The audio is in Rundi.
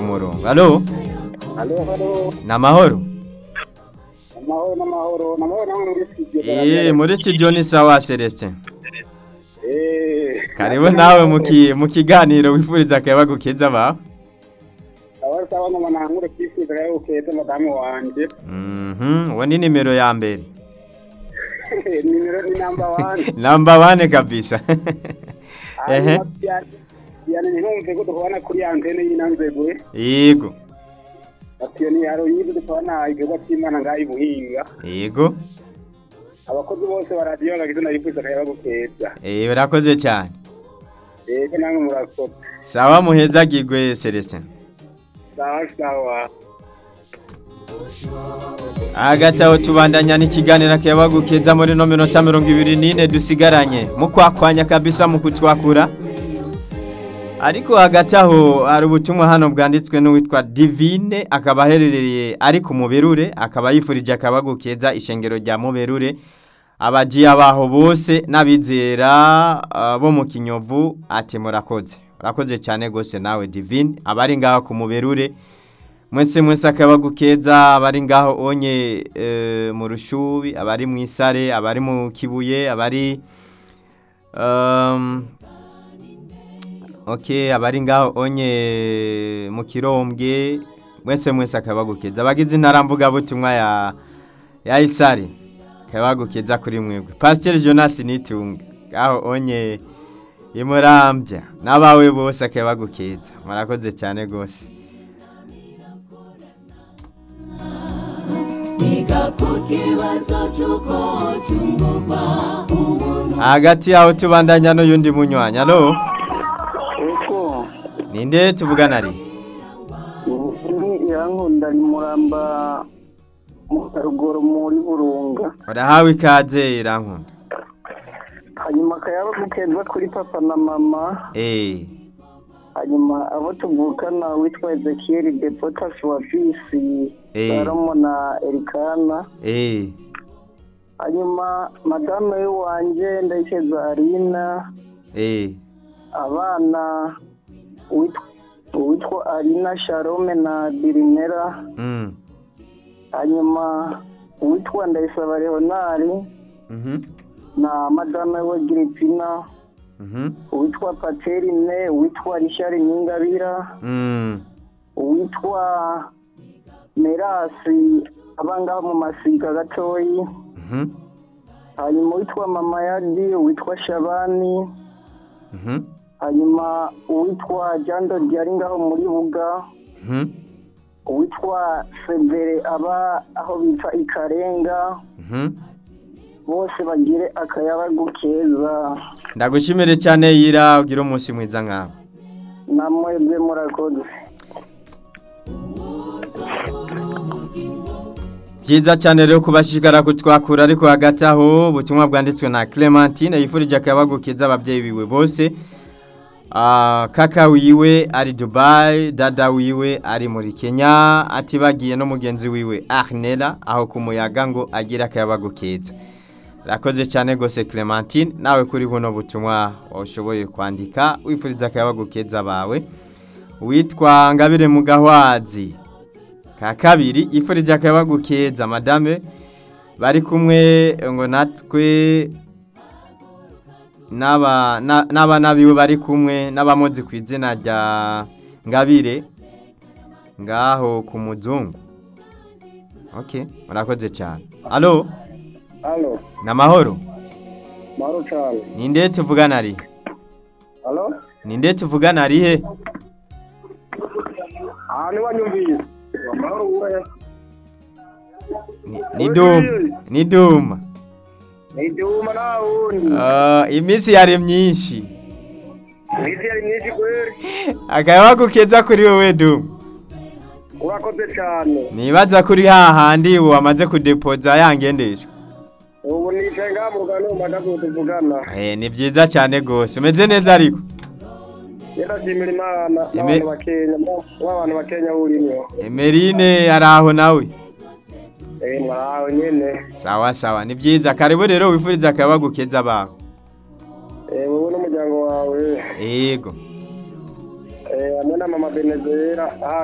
murongo alo halo halo ni amahoro amahoro n'amahoro n'amahoro namwe muri studio Eh, muri studio ni sawa Celestin eh karibu nawe mu ki- mu kiganiro wifuriza akayabagu keza bawe sawa sawa mama nankure kwisiga yawe ukeze madamu wanje Mhm, uwo ni nimero ya mbere nimero ni number 1 namba wane kabisa ehe yani ntumve ko dukorana kuri antene y'inanzegwe yego atiyo ni haro yibu dukorana igikorwa cy'imana ngaho ibuhinga yego abakozi bose ba radiyo bagize nabifuriza akayabagu keza eh barakoze cyane ego namwe murakoze sawa muhezagirwe Celestin sawa sawa hagati aho tubandanya n'ikiganiro akayabagu keza muri no minota mirongo ibiri n'ine dusigaranye mukwakwanya kabisa mu kutwakura ariko hagati aho hari ubutumwa hano bwanditswe n'uwitwa divine akaba aherereye ari ku muberure akaba yifurije akabagu keza ishengero rya muberure abajiya baho bose n'abizera ah, bo mu kinyovu ati murakoze murakoze cyane rwose nawe divine abari ngaho ku muberure mwese mwese akabagu keza abari ngaho onye eh, mu rushubi abari mu isare abari mu kibuye abari um, ok abari ngaho onye mu kirombwe mwese mwese akabagu keza abagize intaramvuga butumwa ya ya isare akabagu keza kuri mwebwe pasiteri jonas nitunga ngaho onye imurambya n'abawe bose akabagu keza murakoze cyane rwose Iga ku kibazo cy'uko cyungurwa umuntu hagati yaho tubandanya n'uyundi munywanyi alo eko ninde tuvugana ari ni irankunda ni muramba mu ruguru muri burunga urahawe ikaze irankunda hanyuma akayabagu keza kuri papa na mama eee hanyuma abo tuvukana witwa ezekiel depotasi wa bisi Eh. salomo na erikana eee hanyuma madame w'iwanjye ndayikeza arina eee abana uwitwa uwitwa arina sharome na birimera mm hanyuma uwitwa ndayisaba leonari mhm na madame we giripina mhm uwitwa paterine uwitwa rishari nyingabira mm uwitwa merasi abangaho mu masiga gatoyi mhm hanyuma uwitwa mama yadi uwitwa shabani mhm hanyuma uwitwa jando ryari ngaho muri buga mhm uwitwa severe aba aho bita ikarenga mhm bose bagire akayabagu keza ndagushimire cyane yira ugira umunsi mwiza nkawe namwebwe murakoze byiza cyane rero kubashishikara kutwakura ariko hagati aho ubutumwa bwanditswe na clementine yifurije akabagu keza ababyeyi biwe bose Ah, kaka wiwe ari dubayi dada wiwe ari muri kenya atibagiye n'umugenzi wiwe arnera aho ku muyaga ngo agire akayabagu keza rakoze cyane rwose clementine nawe kuri buno butumwa washoboye kwandika wifuriza akayabagu keza bawe witwa ngabire mugahwazi ka kabiri yifurije akayabagu keza madame bari kumwe ngo natwe n'aba na- n'abana biwe bari kumwe n'abamuzi ku izina rya ngabire ngaho ku muzungu ok murakoze cyane alo halo ni amahoro mahoro cyane ninde tuvugana ari halo ninde tuvugana ari he ahantu wanyumvise amahoro wubahe Ni- ni duma ni duma ni ibyuma nta wundi Ah, iminsi yari myinshi iminsi yari myinshi kweri akayabagu keza kuri wowe duma urakoze cyane nibaza kuri hahandi wamaze kudepoza yangendeshwa ubu nicaye ngaha mu rugano mu madamu tuvugana Eh, ni byiza cyane rwose umeze neza ariko ndashimira imana Ime- n'abantu bakenya w'abantu bakenya urimo emerine ari aho nawe eh mwarawe nyene sawa sawa ni byiza karibu rero wifuriza akayabagu keza bawe eh wowe n'umuryango wawe yego eh hamwe na mama Benezera